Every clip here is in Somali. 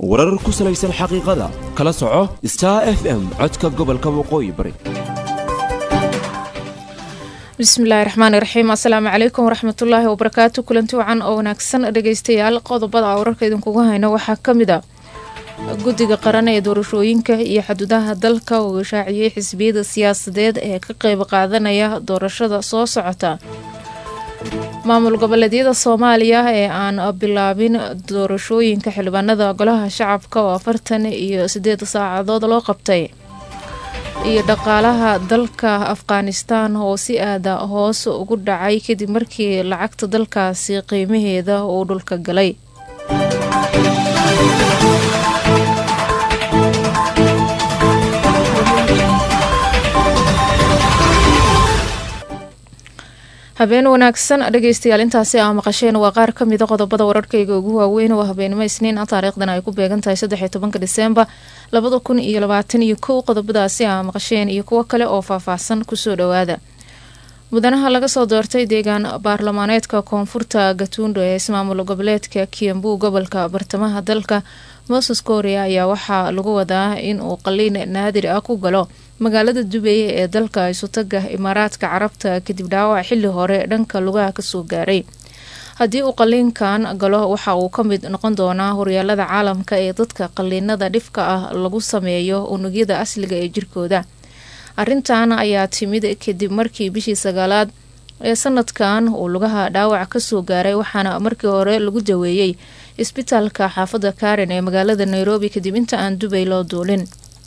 warar ku salaysan xaqiiqada kala soco star f m codka gobolka waqooyi bari bismillahi raxmaani raxiim assalaamu calaykum waraxmatullaahi wabarakaatu kulanti wacan oo wanaagsan dhegeystayaal qodobada wararka idinkugu hayno waxaa ka mid a guddiga qaran ee doorashooyinka iyo xaduudaha dalka uu ishaaciyey xisbiyada siyaasadeed ee ka qeyb qaadanaya doorashada soo socota maamul goboleedyada soomaaliya ee aan bilaabin doorashooyinka xildhibaanada golaha shacabka oo afartan iyo sideed saacadood loo qabtay iyo dhaqaalaha dalka afghanistan oo si aada hoos ugu dhacay kadib markii lacagta dalkaasi qiimaheeda uu dhulka galay habeen wanaagsan dhegeystayaal intaasi aa maqasheen waa qaar ka mida qodobada wararkayga ugu waaweyn oo habeenimo isniin ah taariikhdan ay ku beegan tahay saddex iyo tobanka diseembar labada kun iyo labaatan iyo kow qodobadaasi aa maqasheen iyo kuwo kale oo faahfaahsan kusoo dhowaada mudanaha laga soo doortay deegaan baarlamaaneedka koonfurta gatuundo ee ismaamul goboleedka kiambu gobolka bartamaha dalka moses korea ayaa waxaa lagu wadaa in uu qaliin naadir ah ku galo magaalada dubey ee dalka isutaga imaaraadka carabta kadib dhaawac xili hore dhanka lugaha kasoo gaaray haddii uu qaliinkan galo waxa uu ka mid noqon doonaa horyaalada caalamka ee dadka qaliinada dhifka ah lagu sameeyo unugyada asliga ee jirkooda arrintan ayaa timid kadib markii bishii sagaalaad ee sanadkan uu lugaha dhaawac kasoo gaaray waxaana markii hore lagu daweeyey isbitaalka xaafadda karen ee magaalada nairobi kadib inta aan dubay loo duulin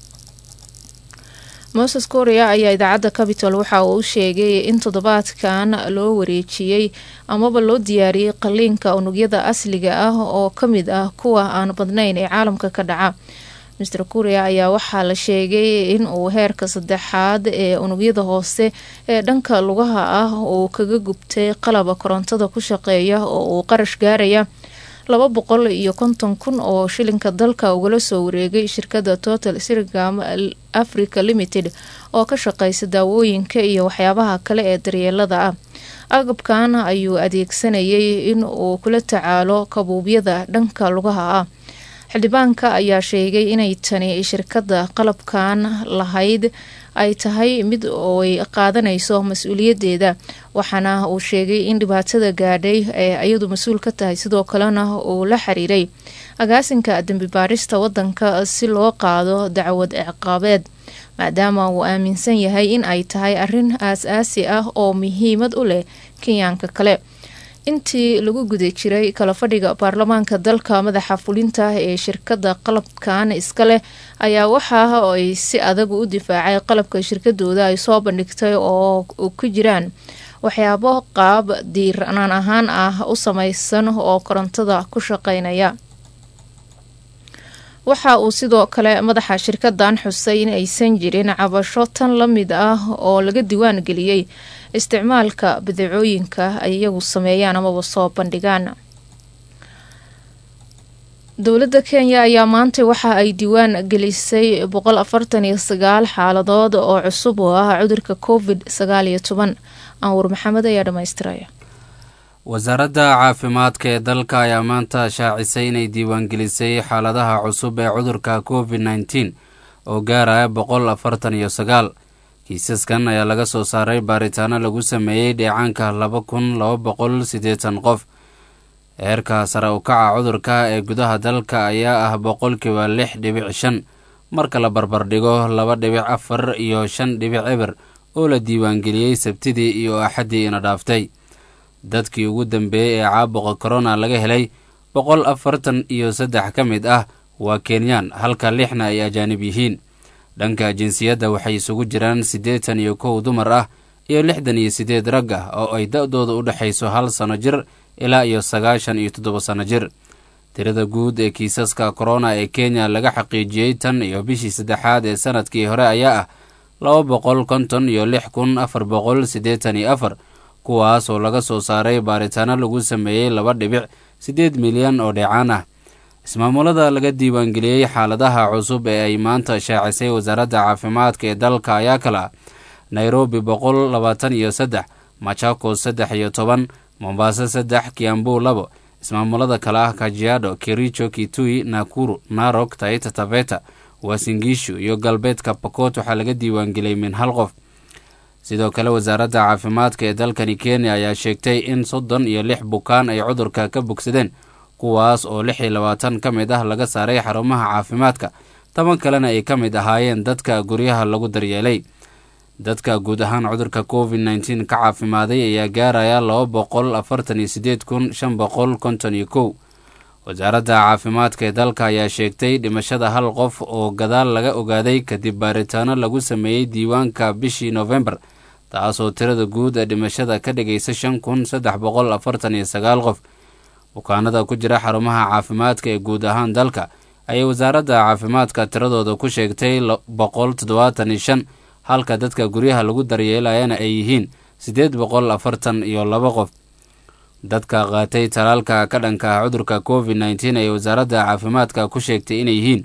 moses korea ayaa idaacadda capital waxa uu sheegay in toddobaadkan loo wareejiyey amaba loo diyaariyey qaliinka unugyada asliga ah oo ka mid ah kuwa aan badnayn ee caalamka ka dhaca master korea ayaa waxaa la sheegay in uu heerka saddexaad ee unugyada hoose ee dhanka lugaha ah uu kaga gubtay qalaba korontada ku shaqeeya oo uu qarash gaaraya laba boqol iyo konton kun oo shilinka dalka ugala soo wareegay shirkada total sirgam africa limited oo ka shaqeysa daawooyinka iyo waxyaabaha kale ee daryeelada ah agabkan ayuu adeegsanayay in uu kula tacaalo kabuubyada dhanka lugaha ah xildhibaanka ayaa sheegay inay tani shirkada qalabkan lahayd ay tahay mid ooay qaadanayso mas-uuliyadeeda waxaana uu sheegay in dhibaatada gaadhay ee iyadu mas-uul ka tahay sidoo kalena uu la xiriiray agaasinka dembi baarista wadanka si loo qaado dacwad ciqaabeed maadaama uu aaminsan yahay in ay tahay arrin aas-aasi ah oo muhiimad u leh kenyaanka kale intii lagu guda jiray kala fadhiga baarlamaanka dalka madaxa fulinta ee shirkada qalabkan iska leh ayaa waxa ay si adag u difaacay qalabka shirkadooda ay soo bandhigtay oo ku jiraan waxyaabo qaab diirnaan ahaan ah u samaysan oo korontada ku shaqeynaya waxa uu sidoo kale madaxa shirkadan xusay in aysan jirin cabasho tan la mid ah oo laga diwaan geliyey isticmaalka badacooyinka ay iyagu sameeyaan amaba soo bandhigaan dowladda kenya ayaa maanta waxa ay diwaan gelisay boqol afartan iyo sagaal xaaladood oo cusub oo ah cudurka covid sagaal iyo toban anwar maxamed ayaa dhamaystiraya wasaaradda caafimaadka ee dalka ayaa maanta shaacisay inay diiwaangelisay xaaladaha cusub ee cudurka covid nneteen oo gaaraya boqol afartan iyo sagaal kiisaskan ayaa laga soo saaray baaritaano lagu sameeyey dheecaanka laba kun laba boqol siddeetan qof heerka sare u kaca cudurka ee gudaha dalka ayaa ah boqolkiiba lix dhibic shan marka la barbardhigo laba dhibic afar iyo shan dhibic eber oo la diiwaangeliyey sabtidii iyo axaddii ina dhaaftay dadkii ugu dambeeyey ee caabuqa korona laga helay boqol afartan iyo saddex ka mid ah waa kenyaan halka lixna ay ajaanib yihiin dhanka jinsiyadda waxay isugu jiraan siddeetan iyo kow dumar ah iyo lixdan iyo siddeed rag ah oo ay da-dooda u dhexayso hal sano jir ilaa iyo sagaashan iyo toddoba sano jir tirada guud ee kiisaska korona ee kenya laga xaqiijiyey tan iyo bishii saddexaad ee sanadkii hore ayaa ah laba boqol konton iyo lix kun afar boqol siddeetan iyo afar kuwaas oo laga soo saaray baaritaano lagu sameeyey laba dhibic siddeed milyan oo dheecaan ah ismaamulada laga diiwaangeliyey xaaladaha cusub ee ay maanta shaacisay wasaaradda caafimaadka ee dalka ayaa kala nairobi boqol labaatan iyo saddex machakos saddex iyo toban mombaaso saddex kiambu labo ismaamulada kale ah kajiado kericho kitui nakuru narok taita taveta wasingishu iyo galbeedka pokot waxaa laga diiwaangeliyay min hal qof sidoo kale wasaaradda caafimaadka ee dalkani kenya ayaa sheegtay in soddon iyo lix bukaan ay cudurka ka bogsadeen kuwaas oo lix iyo labaatan ka mid ah laga saaray xarumaha caafimaadka toban kalena ay ka mid ahaayeen dadka guryaha lagu daryeelay dadka guud ahaan cudurka covid nneteen ka caafimaaday ayaa gaaraya laba boqol afartan iyo sideed kun shan boqol konton iyo kow wasaaradda caafimaadka ee dalka ayaa sheegtay dhimashada hal qof oo gadaal laga ogaaday kadib baaritaano lagu sameeyey diiwaanka bishii noofembar taasoo tirada guud ee dhimashada ka dhigaysa shan kun saddex boqol afartan iyo sagaal qof bukaanada ku jira xarumaha caafimaadka ee guud ahaan dalka ayay wasaaradda caafimaadka tiradooda ku sheegtay boqol toddobaatan iyo shan halka dadka guryaha lagu daryeelayana ay yihiin siddeed boqol afartan iyo laba qof dadka qaatay talaalka ka dhanka ah cudurka covid nneteen ayay wasaaradda caafimaadka ku sheegtay inay yihiin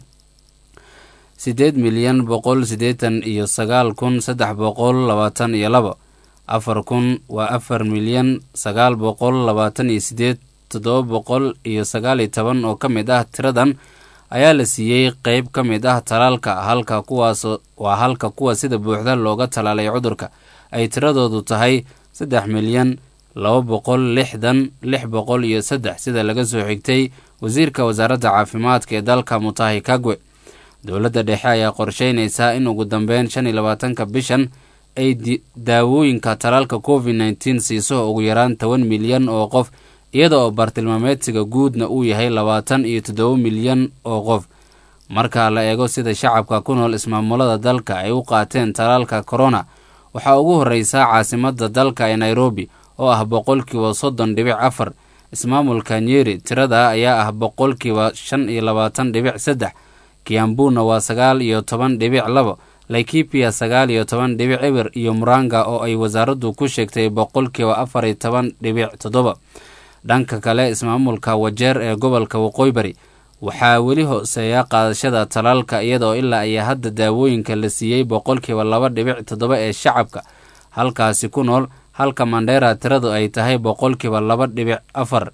siddeed milyan boqol siddeetan iyo sagaal kun saddex boqol labaatan iyo labo afar kun waa afar milyan sagaal boqol labaatan iyo siddeed toddoba boqol iyo sagaal iyo toban oo ka mid ah tiradan ayaa la siiyey qeyb ka mid ah talaalka halka kuwaas waa halka kuwa sida buuxda looga talaalay cudurka ay tiradoodu tahay saddex milyan laba boqol lixdan lix boqol iyo saddex sida laga soo xigtay wasiirka wasaaradda caafimaadka ee dalka mutahi kagwe dowladda dhexe ayaa qorsheynaysaa in ugu dambeyn shan iyo labaatanka bishan ay daawooyinka talaalka covid nneteen siiso ugu yaraan toban milyan oo qof iyada oo bartilmaameedsiga guudna uu yahay labaatan iyo toddoba milyan oo qof marka la eego sida shacabka ku nool ismaamulada dalka ay u qaateen talaalka corona waxaa ugu horreysaa caasimadda dalka ee nairobi oo ah boqolkiiba soddon dhibic afar ismaamulka nyeri tirada ayaa ah boqolkiiba shan iyo labaatan dhibic saddex kiambuna waa sagaal iyo toban dhibic labo laikipia sagaal iyo toban dhibic eber iyo muranga oo ay wasaaraddu ku sheegtay boqolkiiba afar iyo toban dhibic toddoba dhanka kale ismaamulka wajeer ee gobolka waqooyi bari waxaa weli hooseeya qaadashada talaalka iyadoo ilaa iyo hadda daawooyinka la siiyey boqolkiiba laba dhibic toddoba ee shacabka halkaasi ku nool halka mandheera tiradu ay tahay boqolkiiba laba dhibic afar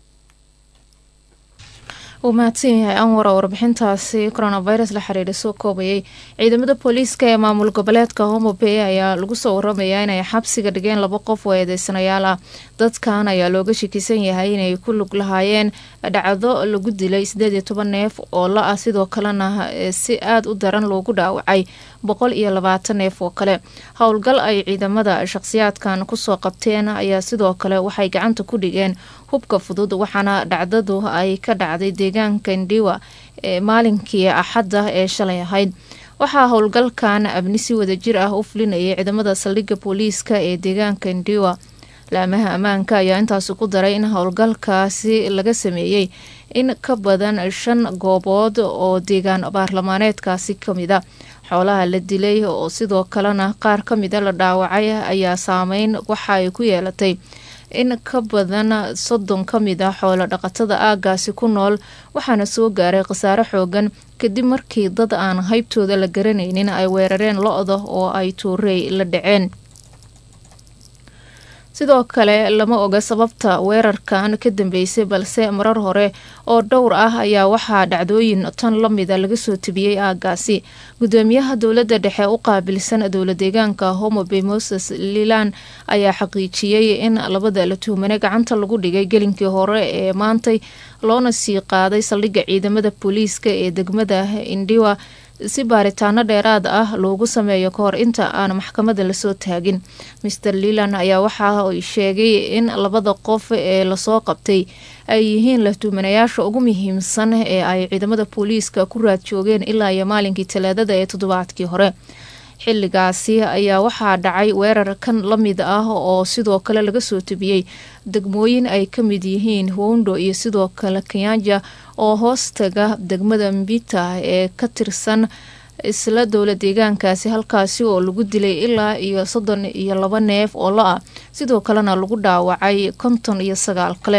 uu mahadsan yahay anwar oo warbixintaasi coronavirus la xiriira soo koobayay ciidamada booliiska ee maamul goboleedka homobey ayaa lagu soo waramayaa inay xabsiga dhigeen laba qof oo eedeysanayaal ah dadkan ayaa looga shakisan yahay inay ku lug lahaayeen dhacdo lagu dilay sideed iyo toban neef oo la ah sidoo kalena si aada u daran loogu dhaawacay boqol iyo labaatan neef oo kale howlgal ay ciidamada shakhsiyaadkan kusoo qabteen ayaa sidoo kale waxay gacanta ku dhigeen hubka fudud waxaana dhacdadu ay ka dhacday deegaanka ndiwa ee maalinkii axadda ee shalay ahayd waxaa howlgalkan abni si wadajir ah u fulinayay ciidamada saldhigga booliiska ee deegaanka ndiwa laamaha ammaanka ayaa intaasi ku daray in howlgalkaasi laga sameeyey in ka badan shan goobood oo deegaan baarlamaaneedkaasi kamid a xoolaha la dilay oo sidoo kalena qaar ka mida la dhaawacay ayaa saameyn waxa ay ku yeelatay in ka badan soddon ka mid ah xoolo dhaqatada aagaasi ku nool waxaana soo gaaray khasaare xoogan kadib markii dad aan haybtooda la garanaynin ay weerareen lo-da oo ay tuurey la dhaceen sidoo kale lama oga sababta weerarkan ka dambeysay balse marar hore oo dhowr ah ayaa waxaa dhacdooyin tan lamida laga soo tebiyey aagaasi gudoomiyaha dowladda dhexe u qaabilsan dowla deegaanka homobey moses lilan ayaa xaqiijiyey in labada la tuhmane gacanta lagu dhigay gelinkii hore ee maantay loona sii qaaday saldhigga ciidamada booliiska ee degmada indiwa si baaritaano dheeraad ah loogu sameeyo kahor inta aan maxkamada lasoo taagin master lilan ayaa waxa ay sheegay in labada qof ee lasoo qabtay ay yihiin lahtuumanayaasha ugu muhiimsan ee ay ciidamada booliiska ku raad joogeen ilaa iyo maalinkii talaadada ee toddobaadkii hore xilligaasi ayaa waxaa dhacay weerar kan la mid ah oo sidoo kale laga soo tebiyey degmooyin ay ka mid yihiin hwondo iyo sidoo kale kanyanja oo hoostaga degmada mbita ee ka tirsan isla dowla deegaankaasi halkaasi oo lagu dilay ilaa iyo soddon iyo laba neef oo la ah sidoo kalena lagu dhaawacay konton iyo sagaal kale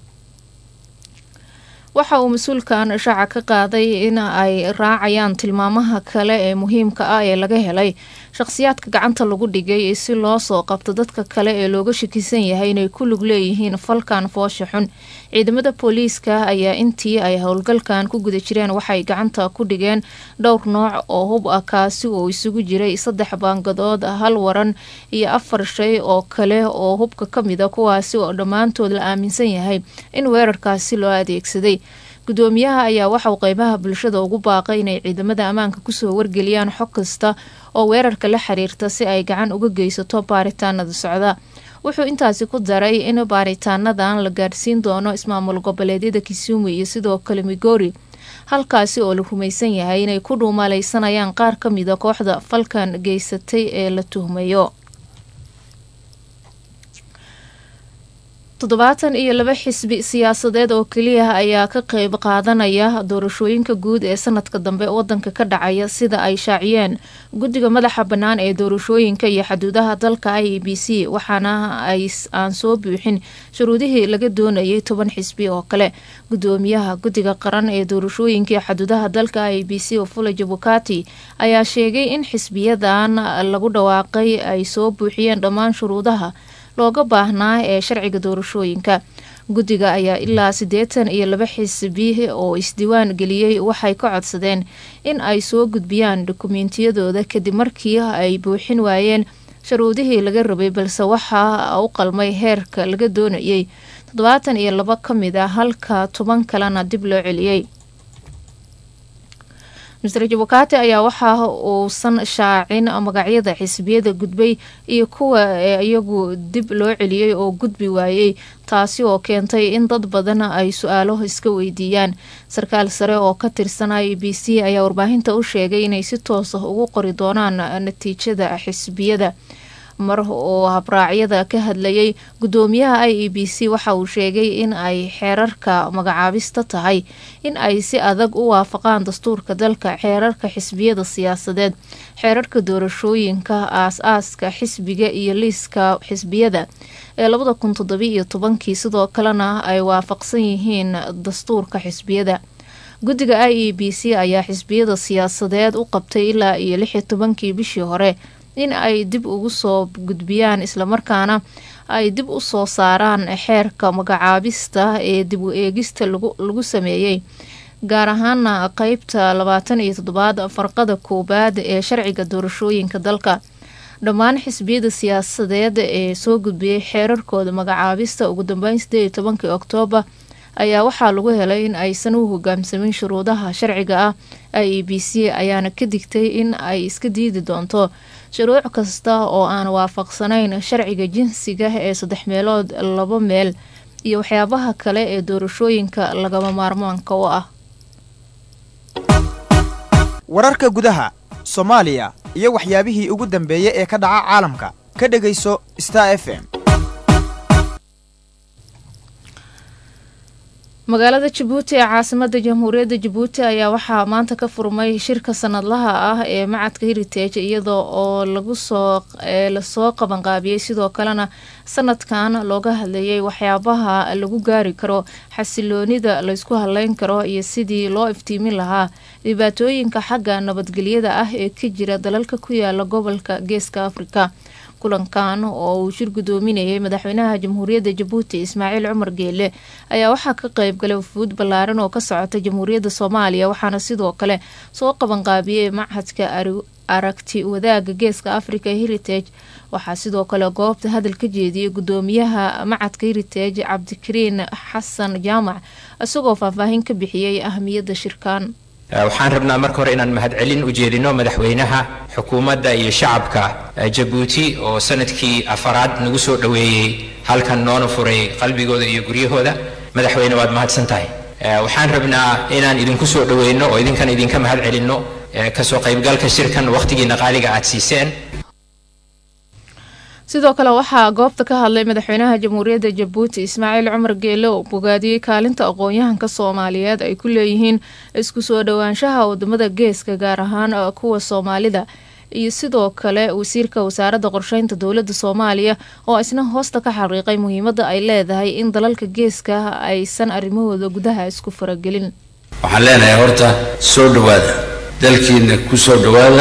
waxa uu mas-uulkan shaaca ka qaaday in ay raacayaan tilmaamaha kale ee muhiimka ah ee laga helay shaqhsiyaadka gacanta lagu dhigay si loo soo qabto dadka kale ee looga shakisan yahay inay ku lug leeyihiin falkan foosha xun ciidamada booliiska ayaa intii ay howlgalkan ku guda jireen waxay gacanta ku dhigeen dhowr nooc oo hub ah kaasi oo isugu jiray saddex baangadood hal waran iyo afar shay oo kale oo hubka ka mid a kuwaasi oo dhammaantood la aaminsan yahay in weerarkaasi loo adeegsaday gudoomiyaha ayaa waxauu qeybaha bulshada ugu baaqay inay ciidamada ammaanka kusoo wargeliyaan xog kasta oo weerarka la xiriirta si ay gacan uga geysato baaritaanada socda wuxuu intaasi ku daray in baaritaanadan la gaadhsiin doono ismaamul goboleedyada kisumu iyo sidoo kale migori halkaasi oo la rumaysan yahay inay ku dhuumalaysanayaan qaar ka mida kooxda falkan geysatay ee la tuhmayo toddobaatan iyo laba xisbi siyaasadeed oo keliya ayaa ka qeyb qaadanaya doorashooyinka guud ee sanadka dambe wadanka ka dhacaya sida ay shaaciyeen guddiga madaxa bannaan ee doorashooyinka iyo xaduudaha dalka i e b c waxaana ay aan soo buuxin shuruudihii laga doonayay toban xisbi oo kale gudoomiyaha guddiga qaran ee doorashooyinka iyo xaduudaha dalka i e b c ofula jabukati ayaa sheegay in xisbiyadan lagu dhawaaqay ay soo buuxiyeen dhammaan shuruudaha looga baahnaa ee sharciga doorashooyinka guddiga ayaa ilaa siddeetan iyo laba xisbi oo isdiiwaan geliyey waxay ka codsadeen in ay soo gudbiyaan dokumentiyadooda kadib markii ay buuxin waayeen sharuudihii laga rabay balse waxaa u qalmay heerka laga doonayay toddobaatan iyo laba ka mid a halka toban kalena dib loo celiyey master jabukati ayaa waxa uusan shaacin magacyada xisbiyada gudbay iyo kuwa iyagu dib loo celiyey oo gudbi waayey taasi oo keentay in dad badan ay su-aalo iska weydiiyaan sarkaal sare oo ka tirsan i b c ayaa warbaahinta u sheegay inay si toos ah ugu qori doonaan natiijada xisbiyada mar oo habraacyada ka hadlayay gudoomiyaha i e b c waxa uu sheegay in ay xeerarka magacaabista tahay in ay si adag u waafaqaan dastuurka dalka xeerarka xisbiyada siyaasadeed xeerarka doorashooyinka aas-aaska xisbiga iyo liiska xisbiyada ee labada kun toddobiiyo tobankii sidoo kalena ay waafaqsan yihiin dastuurka xisbiyada guddiga i e b c ayaa xisbiyada siyaasadeed u qabtay ilaa iyo lix iyo tobankii bishii hore in ay dib ugu soo gudbiyaan islamarkaana ay dib u soo saaraan xeerka magacaabista ee dib u eegista lagu sameeyey gaar ahaana qeybta labaatan iyo toddobaad farqada koowaad ee sharciga doorashooyinka dalka dhammaan xisbiyada siyaasadeed ee soo gudbiyey xeerarkooda magacaabista ugu dambeyn sideed iyo tobankii oktoobar ayaa waxaa lagu helay in aysan u hogaamsamin shuruudaha sharciga ah i e b c ayaana ka digtay in ay iska diidi doonto shuruuc kasta oo aan waafaqsanayn sharciga jinsiga ee saddex meelood laba meel iyo waxyaabaha kale ee doorashooyinka lagama maarmaanka u ah wararka gudaha soomaaliya iyo waxyaabihii ugu dambeeyey ee ka dhaca caalamka ka dhegayso star f m magaalada jabuuti ee caasimada jamhuuriyadda jabuuti ayaa waxaa maanta ka furmay shirka sanadlaha ah ee macadka heritage iyada oo lagu soo lasoo qabanqaabiyey sidoo kalena sanadkan looga hadlayay waxyaabaha lagu gaari karo xasiloonida laysku hadleyn karo iyo sidii loo iftiimin lahaa dhibaatooyinka xagga nabadgelyada ah ee ka jira dalalka ku yaala gobolka geeska afrika kulankan oo uu shir gudoominayay madaxweynaha jamhuuriyadda jabuuti ismaaciil cumar geele ayaa waxaa ka qeybgalay wafuud ballaaran oo ka socota jamhuuriyadda soomaaliya waxaana sidoo kale soo qabanqaabiyey machadka aragti wadaaga geeska africa heritage waxaa sidoo kale goobta hadal ka jeediyey gudoomiyaha macadka heritage cabdikariin xasan jaamac isagoo faahfaahin ka bixiyey ahamiyadda shirkan waxaan rabnaa marka hore inaan mahadcelin u jeedino madaxweynaha xukuumadda iyo shacabka jabuuti oo sanadkii afaraad nagu soo dhoweeyey halkan noona furay qalbigooda iyo guryahooda madaxweyne waad mahadsan tahay waxaan rabnaa inaan idinku soo dhoweyno oo idinkan idinka mahad celinno kasoo qaybgalka shirkan wakhtigiina qaaliga aad siiseen sidoo kale waxaa goobta ka hadlay madaxweynaha jamhuuriyadda jabuuti ismaaciil cumar geele oo bogaadiyey kaalinta aqoon-yahanka soomaaliyeed ay ku leeyihiin isku soo dhowaanshaha wadamada geeska gaar ahaan kuwa soomaalida iyo sidoo kale wasiirka wasaaradda qorsheynta dowladda soomaaliya oo isna hoosta ka xaqiiqay muhiimadda ay leedahay in dalalka geeska aysan arrimahooda gudaha isku faragelin waxaan leenahay horta soo dhowaada dalkiina ku soo dhowaada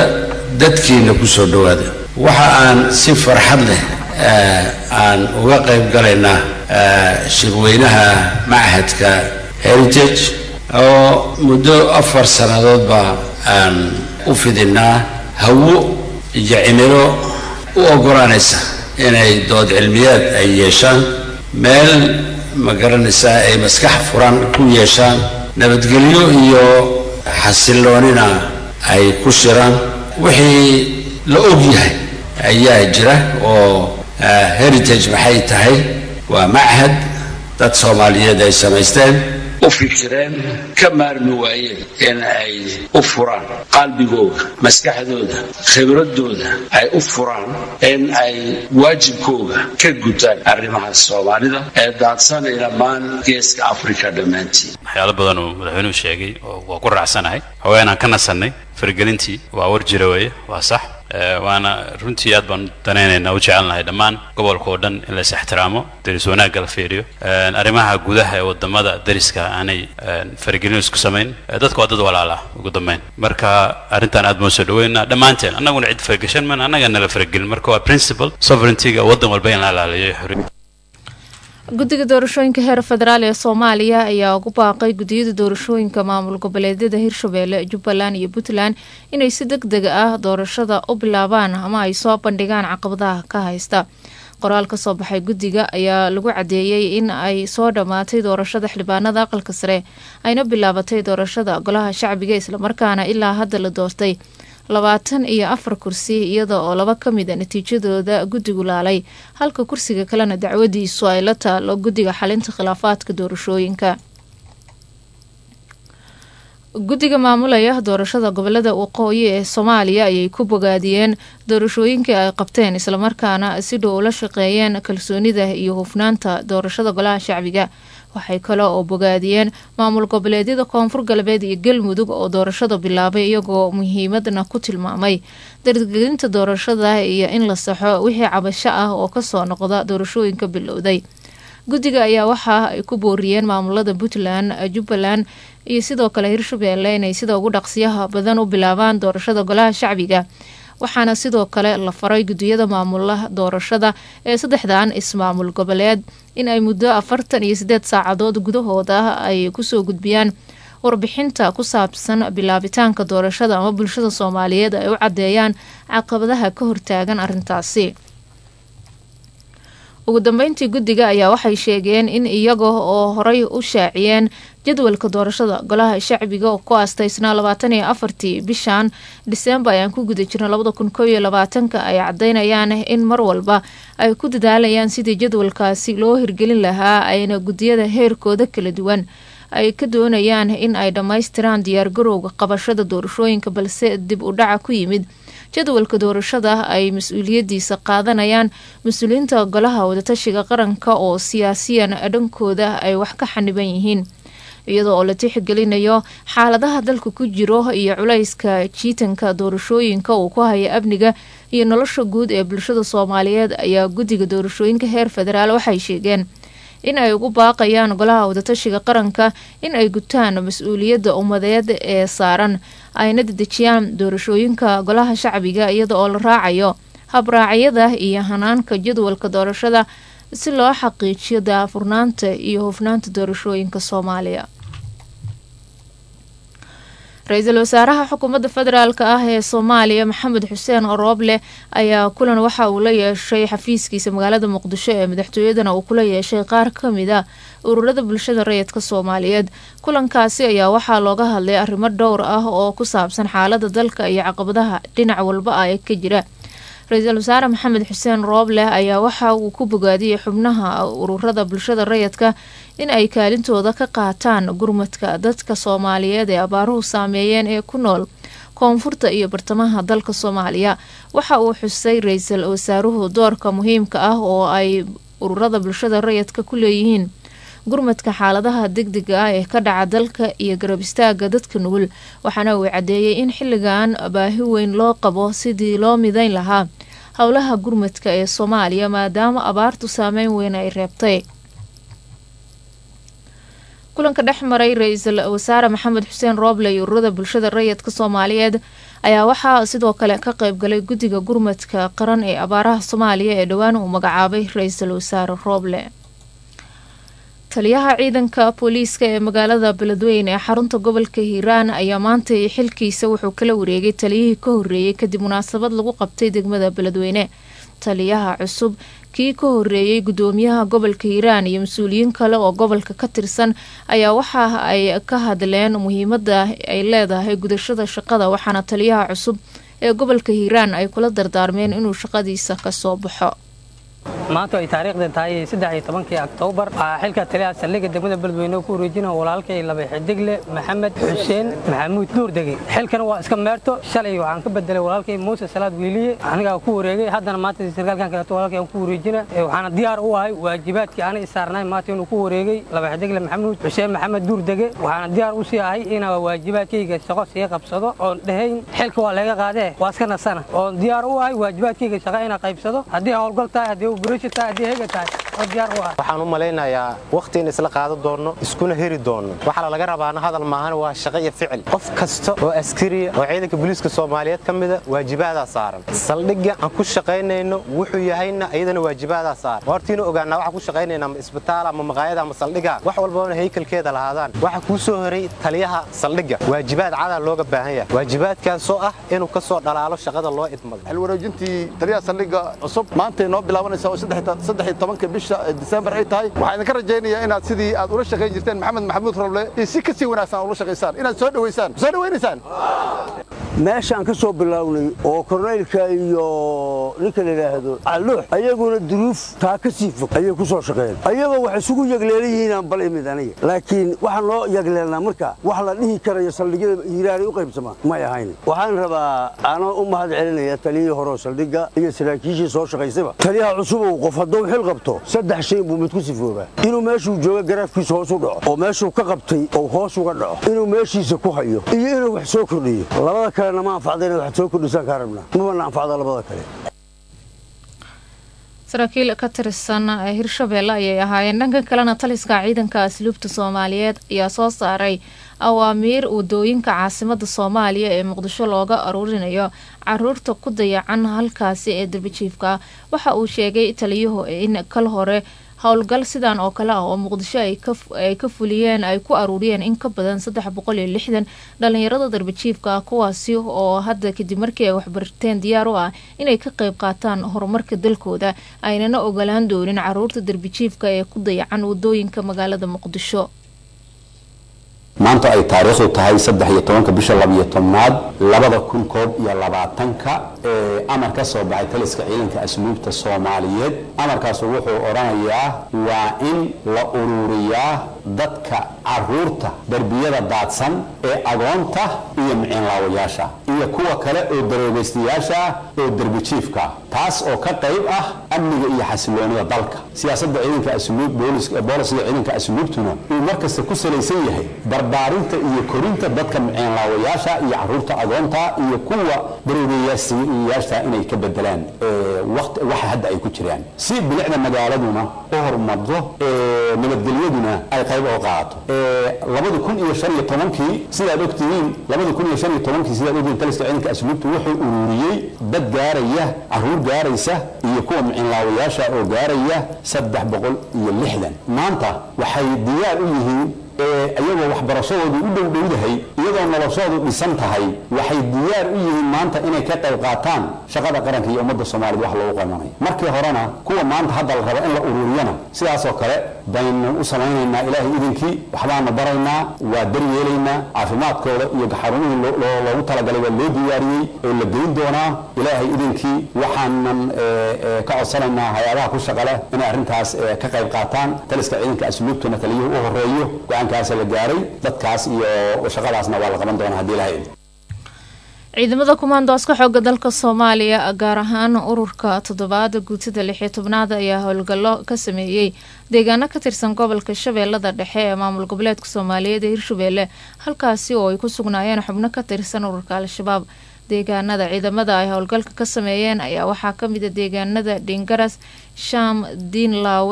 dadkiina ku soo dhowaada waxa aan si farxad leh aan uga qayb galaynaa shirweynaha machadka heritage oo muddo afar sannadoodba aan u fidinaa hawo iyo cimilo u oggolaanaysa inay dood cilmiyeed ay yeeshaan meel ma garanaysaa ay maskax furan ku yeeshaan nabadgelyo iyo xasilloonina ay ku shiraan wixii la og yahay ayaa jira oo heritage maxay tahay waa machad dad soomaaliyeed ay samaysteen u fikireen ka maarmi waayeen in ay u furaan qalbigooda maskaxdooda khibradooda ay u furaan in ay waajibkooga ka gutaan arrimaha soomaalida ee daadsanay dhammaan geeska africa dhammaantiin waxyaalo badan uu madaxweynuhu sheegay oo waa ku raacsanahay haweenaan ka nasannay faragelintii waa war jira weeye waa sax waana runtii aad baan danaynaynaa u jecelnahay dhammaan gobolka oo dhan in la is ixtiraamo daris wanaagga la fiiriyo arrimaha gudaha ee wadamada dariska aanay faragelin isku samayn dadka waa dad walaala ugu dambeyn marka arrintan aad baan soo dhaweynaa dhammaanteen annaguna cid farageshan man annaga nala faragelin marka waa principle sovereigntyga waddan walba in la ilaaliyo xorriya guddiga doorashooyinka heer federaal ee soomaaliya ayaa ugu baaqay guddiyada doorashooyinka maamul goboleedyada hirshabeelle jubbaland iyo puntland inay si deg deg ah doorashada u bilaabaan ama ay soo bandhigaan caqabadaha ka haysta qoraal ka soo baxay guddiga ayaa lagu cadeeyey in ay soo dhammaatay doorashada xildhibaanada aqalka sare ayna bilaabatay doorashada golaha shacbiga islamarkaana ilaa hadda la doortay labaatan iyo afar kursi iyada oo laba ka mid a natiijadooda guddigu laalay halka kursiga kalena dacwadiisu ay la taalo guddiga xalinta khilaafaadka doorashooyinka guddiga maamulaya doorashada gobolada waqooyi ee soomaaliya ayay ku bogaadiyeen doorashooyinkii ay qabteen islamarkaana si dhow ula shaqeeyeen kalsoonida iyo hufnaanta doorashada golaha shacbiga waxay kale oo bogaadiyeen maamul goboleedyada koonfur galbeed iyo galmudug oo doorashada bilaabay iyagoo muhiimadna ku tilmaamay dargelinta doorashada iyo in la saxo wixii cabasho ah oo kasoo noqda doorashooyinka bilowday guddiga ayaa waxa ay ku booriyeen maamulada puntland jubbaland iyo sidoo kale hirshabeelle inay sida ugu dhaqsiyaha badan u bilaabaan doorashada golaha shacbiga waxaana sidoo kale la faray guddiyada maamulaha doorashada ee saddexdan ismaamul goboleed in ay muddo afartan iyo sideed saacadood gudahooda ay kusoo gudbiyaan warbixinta ku saabsan bilaabitaanka doorashada ama bulshada soomaaliyeed ay u caddeeyaan caqabadaha ka hortaagan arrintaasi ugu dambeyntii guddiga ayaa waxay sheegeen in iyaga oo horay u shaaciyeen jadwalka doorashada golaha shacbiga oo ku aastaysnaa labaatan iyo afartii bishan dhiseembar ayaan ku guda jirna labada kun koo iyo labaatanka ay caddeynayaan in mar walba ay ku dadaalayaan sidii jadwalkaasi loo hirgelin lahaa ayna guddiyada heerkooda kala duwan ay ka doonayaan in ay dhammaystiraan diyaargarowga qabashada doorashooyinka balse dib u dhaca ku yimid jadwalka doorashada ay mas-uuliyadiisa qaadanayaan mas-uuliyiinta golaha wadatashiga qaranka oo siyaasiyan dhankooda ay wax ka xaniban yihiin iyadoo oo la tixgelinayo xaaladaha dalka ku jiro iyo culayska jiitanka doorashooyinka uu ku haya amniga iyo nolosha guud ee bulshada soomaaliyeed ayaa guddiga doorashooyinka heer federaal waxay sheegeen in ay ugu baaqayaan golaha wadatashiga qaranka in ay gutaan mas-uuliyadda ummadeed ee saaran ayna dedejiyaan doorashooyinka golaha shacbiga iyada oo la raacayo habraacyada iyo hanaanka jadwalka doorashada si loo xaqiijiyo daafurnaanta iyo hufnaanta doorashooyinka soomaaliya ra-iisul wasaaraha xukuumadda federaalk ah ee soomaaliya maxamed xuseen orooble ayaa kulan waxa uu la yeeshay xafiiskiisa magaalada muqdisho ee madaxtooyadana uu kula yeeshay qaar kamid a ururada bulshada rayidka soomaaliyeed kulankaasi ayaa waxaa looga hadlay arrimo dhowr ah oo ku saabsan xaalada dalka iyo caqabadaha dhinac walba ah ee ka jira ra-iisul wasaare maxamed xuseen rooble ayaa waxa uu ku bogaadiyey xubnaha ururada bulshada rayidka in ay kaalintooda ka qaataan gurmadka dadka soomaaliyeed ee abaaruhu saameeyeen ee ku nool koonfurta iyo bartamaha dalka soomaaliya waxa uu xusay ra-iisul wasaaruhu doorka muhiimka ah oo ay ururada bulshada rayidka ku leeyihiin gurmadka xaaladaha degdega ah ee ka dhaca dalka iyo garab istaaga dadka nugul waxaana uu cadeeyey in xilligan baahi weyn loo qabo sidii loo midayn lahaa howlaha gurmadka ee soomaaliya maadaama abaartu saameyn weyn ay reebtay kulanka dhex maray ra-iisul wasaare maxamed xuseen rooble iyo ururada bulshada rayidka soomaaliyeed ayaa waxaa sidoo kale ka qaybgalay guddiga gurmadka qaran ee abaaraha soomaaliya ee dhowaan uu magacaabay ra-iisul wasaare rooble taliyaha ciidanka booliiska ee magaalada beledweyne ee xarunta gobolka hiiraan ayaa maantay xilkiisa wuxuu kala wareegay taliyihii ka horeeyey kadib munaasabad lagu qabtay degmada beledweyne taliyaha cusub kii ka horeeyey gudoomiyaha gobolka hiiraan iyo mas-uuliyiin kale oo gobolka ka tirsan ayaa waxa ay ka hadleen muhiimada ay leedahay gudashada shaqada waxaana taliyaha cusub ee gobolka hiiraan ay kula dardaarmeen inuu shaqadiisa kasoo baxo maanta ay taariikhda tahay saddex iyo tobankii oktoobar waxaa xilka taliyaha saldhigga degmada beledweyne ku wareejina walaalkay laba xidigle maxamed xuseen maxamuud nuurdege xilkana waa iska meerto shalay waxaan ka bedelay walaalkay muuse salaad wiiliye anigaa ku wareegay haddana maanta sarkaalkan kaleeto walaalkay aan ku wareejina waxaana diyaar u ahay waajibaadkii aanay isaarnay maanta inuu ku wareegay laba xidigle maxamuud xuseen maxamed nuurdege waxaana diyaar u sii ahay inaa waajibaadkayga shaqo sii qabsado oon dhahayn xilka waa laga qaadee waa iska nasana oon diyaar u ahay waajibaadkayga shaqa inaa qaybsado haddii howlgal tahay haddii waxaan u malaynayaa wakhti in isla qaadan doonno iskuna heri doonno waxaa laga rabaana hadal maahan waa shaqo iyo ficil qof kasta oo askariya oo ciidanka booliiska soomaaliyeed ka mida waajibaadaa saaran saldhigga aan ku shaqaynayno wuxuu yahayna iyadana waajibaadaa saaran hortiina ogaanaa waxaan ku shaqaynayna ama isbitaal ama maqaayad ama saldhigga wax walbana haykalkeeda lahaadaan waxa kuu soo horay taliyaha saldhigga waajibaad cadaa looga baahan yahay waajibaadkaasoo ah inuu ka soo dhalaalo shaqada loo idmado xilwareejintii taliyaha saldhigga cusub maantay noo bilaabanaysa oo saddex iyo tobanka bisha disembar ay tahay waxaan idinka rajaynayaa inaad sidii aad ula shaqayn jirteen maxamed maxamuud roble iyo si ka sii wanaagsan ula shaqaysaan inaad soo dhowaysaan soo dhowaynaysaan meeshaan ka soo bilownay oo korneylka iyo ninka la yidhaahdo calluux ayaguna duruuf taa ka sii fog ayay ku soo shaqeeyeen ayagoo wax isugu yagleelan yihiinaan bal imid aniga laakiin waxaan loo yagleelnaa marka wax la dhihi karayo saldhigyada hiiraanay u qaybsamaan may ahayn waxaan rabaa anoo u mahad celinaya taliyihii horeo saldhigga iyo saraakiishii soo shaqaysayba taliyaha cusubow qof hadduu xil qabto saddex shay buu mid ku sifoobaa inuu meeshuu jooga garaafkiisa hoos u dhaco oo meeshuu ka qabtay ou hoos uga dhaco inuu meeshiisa ku hayo iyo inuu wax soo kordhiyo labada kalena ma anfacda inaad wax soo kordhisaan kaa rabnaa mabana anfacda labada kale saraakiil ka tirsan hirshabeelle ayay ahaayeen dhanka kalena taliska ciidanka asluubta soomaaliyeed ayaa soo saaray awaamiir wadooyinka caasimada soomaaliya ee muqdisho looga aruurinayo caruurta ku dayacan halkaasi ee darbijiifka waxa uu sheegay taliyuhu in kal hore howlgal sidan oo kale ah oo muqdisho ay ka fuliyeen ay ku aruuriyeen in ka badan saddex boqol iyo lixdan dhalinyarada darbijiifka ah kuwaasi oo hadda kadib markii ay waxbarteen diyaar u ah inay ka qayb qaataan horumarka dalkooda aynana ogolaan doonin caruurta darbijiifka ee ku dayacan wadooyinka magaalada muqdisho maanta ay taariikhdu tahay saddex iyo tobanka bisha labiyo tobnaad labada kun koob iyo labaatanka ee amar ka soo baxay taliska ciidanka asluubta soomaaliyeed amarkaasu wuxuu odhanayaa waa in la ururiyaa dadka caruurta derbiyada daadsan ee agoonta iyo miciinlaawayaasha iyo kuwa kale oo daroobaystayaasha ah oo derbijiifka taas oo ka qayb ah amniga iyo xasiloonida dalka siyaasadda ciidanka asluub boolisiga ciidanka asluubtuna uu markasta ku salaysan yahay barbaarinta iyo korinta dadka miciinlaawayaasha iyo caruurta agoonta iyo kuwa daroobayaasha inay ka bedelaan waxa hadda ay ku jiraan si bilicda magaaladuna u horumardo nabadgelyaduna ay qayb oo qaadato labadi kun iyo shan iyo tobankii sidaad ogtihiin labadi kun iyo shan iyo tobankii sidaad ogtihiin taliska ciidanka asluubta wuxuu ururiyey dad gaaraya caruur gaaraysa iyo kuwa miciinlaawayaasha oo gaaraya saddex boqol iyo lixdan maanta waxay diyaar u yihiin iyagoo waxbarashadoodu u dhowdhowdahay iyadoo noloshoodu dhisan tahay waxay diyaar u yihiin maanta inay ka qayb qaataan shaqada qaranka iyo ummadda soomaaliyed wax loogu qabanayo markii horena kuwa maanta hadda la rabo in la ururiyana sidaasoo kale baynu u samaynaynaa ilaahay idinkii waxbaanu baraynaa waa daryeelaynaa caafimaadkooda iyo xarumihii loogu talagalay waa loo diyaariyey oo la geyn doonaa ilaahay idinkii waxaanan ka codsanaynaa hay-adaha ku shaqa leh inay arrintaas ka qayb qaataan taliska ciidanka asluubtuna taliyuhu u horeeyo go-aankaas la gaaray dadkaas iyo shaqadaasna waa la qaban doonaa haddii ilahay ciidamada kumaandooska xooga dalka soomaaliya gaar ahaan ururka toddobaada guutada lixiyo tobnaad ayaa howlgallo ka sameeyey deegaano ka tirsan gobolka shabeellada dhexe ee maamul goboleedka soomaaliyeed ee hirshabeelle halkaasi oo ay ku sugnaayeen xubno ka tirsan ururka al-shabaab deegaanada ciidamada ay howlgalka ka sameeyeen ayaa waxaa kamid a deegaanada dhingaras shaam diinlaawe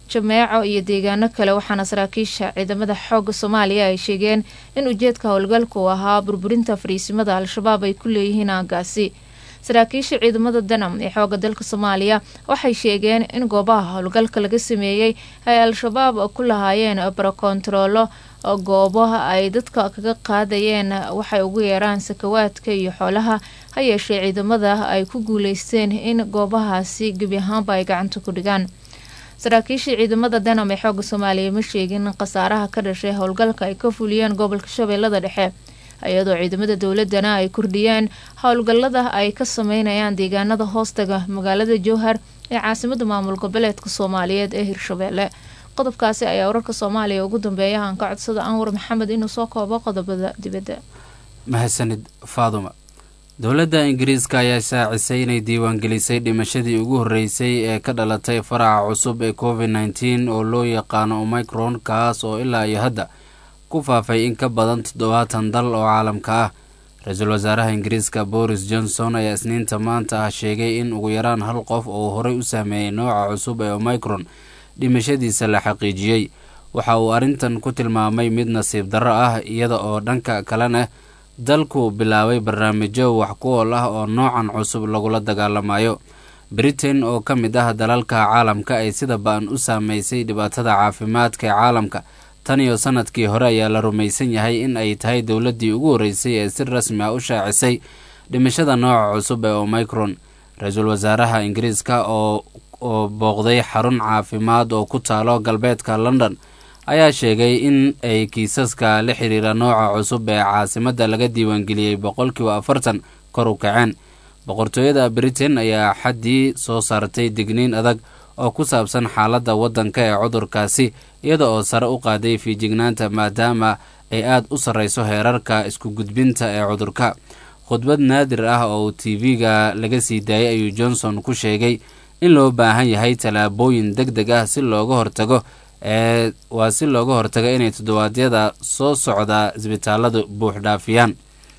jameeco iyo deegaano kale waxaana saraakiisha ciidamada xooga soomaaliya ay sheegeen in ujeedka howlgalka uu ahaa burburinta fariisimada al-shabaab ay ku leeyihiin aagaasi saraakiisha ciidamada danam ee xooga dalka soomaaliya waxay sheegeen in goobaha howlgalka laga sameeyey ay al-shabaab ku lahaayeen barokontaroolo goobaha ay dadka kaga qaadayeen waxay ugu yeeraan sakawaadka iyo xoolaha ha yeeshee ciidamada ay ku guuleysteen in goobahaasi gebi ahaanba ay gacanta ku dhigaan saraakiishii ciidamada danam ee xooga soomaaliya ma sheegin khasaaraha ka dhashay howlgalka ay ka fuliyeen gobolka shabeellada dhexe iyadoo ciidamada dowladana ay kordhiyeen howlgalada ay ka sameynayaan deegaanada hoostaga magaalada jowhar ee caasimada maamul goboleedka soomaaliyeed ee hirshabeelle qodobkaasi ayaa wararka soomaaliya ugu dambeeya aan ka codsada anwar maxamed inuu soo koobo qodobada dibadda mahadsanid faaduma dowladda ingiriiska ayaa shaacisay inay diiwaangelisay dhimashadii ugu horreysay ee ka dhalatay faraca cusub ee covid nneteen oo loo yaqaano omicron kaas oo ilaa iyo hadda ku faafay in ka badan toddobaatan dal oo caalamka ah ra-iisul wasaaraha ingiriiska boris johnson ayaa isniinta maanta ah sheegay in ugu yaraan hal qof oo horey u saameeyey nooca cusub ee omicron dhimashadiisa la xaqiijiyey waxa uu arrintan ku tilmaamay mid nasiib darro ah iyada oo dhanka kalena dalku bilaabay barnaamijyo wax ku ool ah oo noocan cusub lagula dagaalamayo britain oo ka mid ah dalalka caalamka ay sida ba-an u saameysay dhibaatada caafimaadka ee caalamka tan iyo sanadkii hore ayaa la rumaysan yahay in ay tahay dowladdii ugu horreysay ee si rasmi ah u shaacisay dhimashada nooca cusub ee omicron ra-iisul wasaaraha ingiriiska oo oo booqday xarun caafimaad oo ku taalo galbeedka london ayaa sheegay in ay kiisaska la xiriira nooca cusub ee caasimadda laga diiwaangeliyey boqolkiiba afartan kor u kaceen boqortooyada britain ayaa xaddii soo saartay digniin adag oo ku saabsan xaaladda waddanka ee cudurkaasi iyada oo sare u qaaday fiijignaanta maadaama ay aad u sarreyso heerarka isku gudbinta ee cudurka khudbad naadir ah oo tv-ga laga sii daayay ayuu johnson ku sheegay in loo baahan yahay tallaabooyin deg deg ah si looga hortago ee waa si looga hortago inay toddobaadyada soo socda isbitaaladu buux dhaafiyaan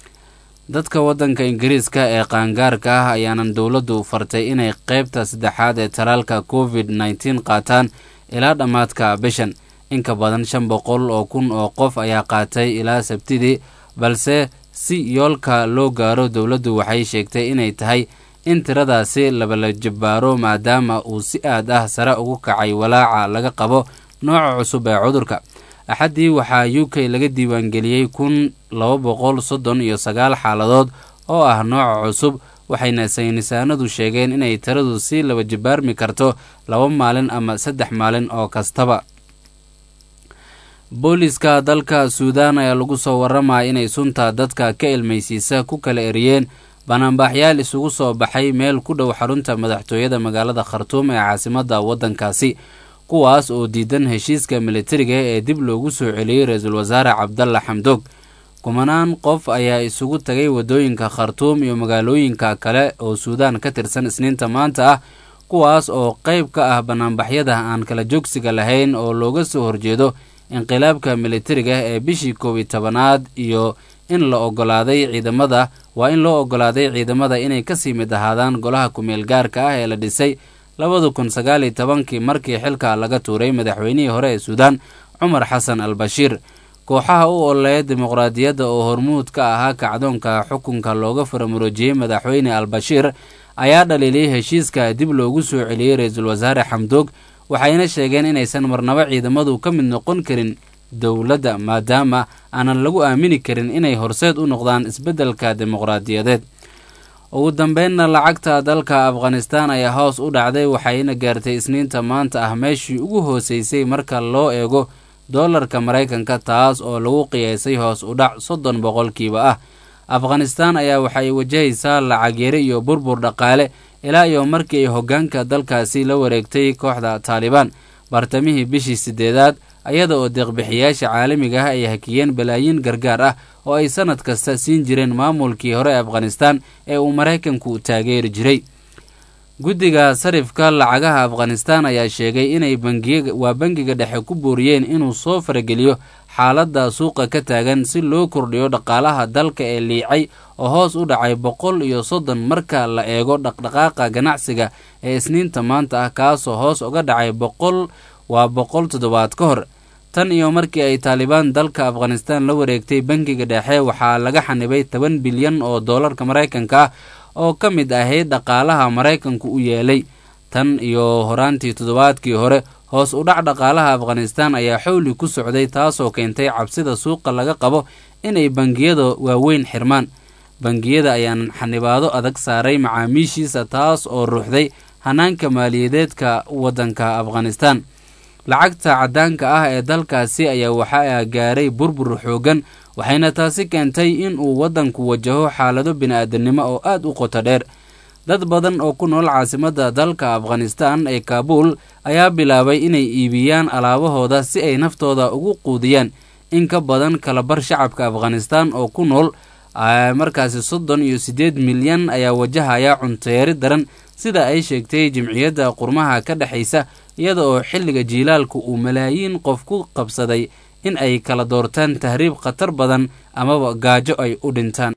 dadka waddanka ingiriiska ee qaangaarka ah ayaanan dowladdu fartay inay qeybta saddexaad ee talaalka covid nneteen qaataan ilaa dhammaadka bishan inka badan shan boqol oo kun oo qof ayaa qaatay ilaa sabtidii balse si yoolka loo gaaro dowladdu waxay sheegtay inay tahay in tiradaasi labala jabbaaro maadaama uu si aad ah sare ugu kacay walaaca laga qabo nooca cusub ee cudurka axaddii waxaa u k laga diiwaangeliyey kun laba boqol soddon iyo sagaal xaaladood oo ah nooca cusub waxayna saynisaanadu sheegeen inay tiradu si laba jabbaarmi karto laba maalin ama saddex maalin oo kastaba booliiska dalka suudaan ayaa lagu soo waramaya inay sunta dadka ka ilmaysiisa ku kala eriyeen banaanbaaxyaal isugu soo baxay meel ku dhow xarunta madaxtooyada magaalada khartuum ee caasimadda waddankaasi kuwaas oo diidan heshiiska militariga ee dib loogu soo celiyey ra-iisul wasaare cabdalla xamdoog kumanaan qof ayaa isugu tagay waddooyinka khartuum iyo magaalooyinka kale oo suudaan ka tirsan isniinta maanta ah kuwaas oo qayb ka ah banaanbaxyada aan kala joogsiga lahayn oo looga soo horjeedo inqilaabka militariga ee bishii koob iyo tobanaad iyo in la ogolaaday ciidamada waa in loo ogolaaday ciidamada inay kasii mid ahaadaan golaha kumeel gaarka ah ee la dhisay labada kun sagaal iyo tobankii markii xilka laga tuuray madaxweynihii hore ee suudaan cumar xasan al bashiir kooxaha u ololeeya dimuqraadiyadda oo hormuud ka ahaa kacdoonka xukunka looga faramuroojiyey madaxweyne al bashiir ayaa dhaliiliyay heshiiska dib loogu soo celiyey ra-iisul wasaare xamdoog waxayna sheegeen inaysan marnabo ciidamadu ka mid noqon karin dowladda maadaama aanan lagu aamini karin inay horseed u noqdaan isbeddelka dimuqraadiyadeed ugu dambeynna lacagta dalka afghanistan ayaa hoos u dhacday waxayna gaartay isniinta maanta ah meeshii ugu hooseysay marka loo eego doolarka maraykanka taas oo lagu qiyaasay hoos u dhac soddon boqolkiiba ah afghanistan ayaa waxay wajahaysaa lacag yari iyo burbur dhaqaale ilaa iyo markii ay hoggaanka dalkaasi la wareegtay kooxda taalibaan bartamihii bishii sideedaad ayada oo deeqbixiyaasha caalamiga ah ay hakiyeen balaayiin gargaar ah oo ay sanad kasta siin jireen maamulkii hore ee afghanistan ee uu maraykanku taageeri jiray guddiga sarifka lacagaha afghanistan ayaa sheegay inay waa bangiga dhexe ku booriyeen inuu soo farageliyo xaaladda suuqa ka taagan si loo kordhiyo dhaqaalaha dalka ee liicay oo hoos u dhacay boqol iyo soddon marka la eego dhaqdhaqaaqa ganacsiga ee isniinta maanta ah kaasoo hoos uga dhacay boqol waa boqol toddobaad ka hor tan iyo markii ay taalibaan dalka afghanistan la wareegtay bangiga dhexe waxaa laga xanibay toban bilyan oo doolarka maraykanka ah oo ka mid ahayd dhaqaalaha maraykanku u yeelay tan iyo horaantii toddobaadkii hore hoos u dhac dhaqaalaha afghanistan ayaa xowli ku socday taasoo keentay cabsida suuqa laga qabo inay bangiyada waaweyn xirmaan bangiyada ayaan xanibaado adag saaray macaamiishiisa taas oo ruuxday hanaanka maaliyadeedka waddanka afghanistan lacagta caddaanka ah ee dalkaasi ayaa waxaa gaaray burbur xoogan waxayna taasi keentay in uu waddanku wajaho xaalado bini-aadamnimo oo aad u qoto dheer dad badan oo ku nool caasimadda dalka afghanistan ee kaabuul ayaa bilaabay inay iibiyaan alaabahooda si ay naftooda ugu quudiyaan in ka badan kalabar shacabka afghanistan oo ku nool markaasi soddon iyo siddeed milyan ayaa wajahaya cuntoyari daran sida ay sheegtay jimciyadda qurmaha ka dhexaysa iyada oo xilliga jiilaalku uu malaayiin qof ku qabsaday in ay kala doortaan tahriib khatar badan amaba gaajo ay u dhintaan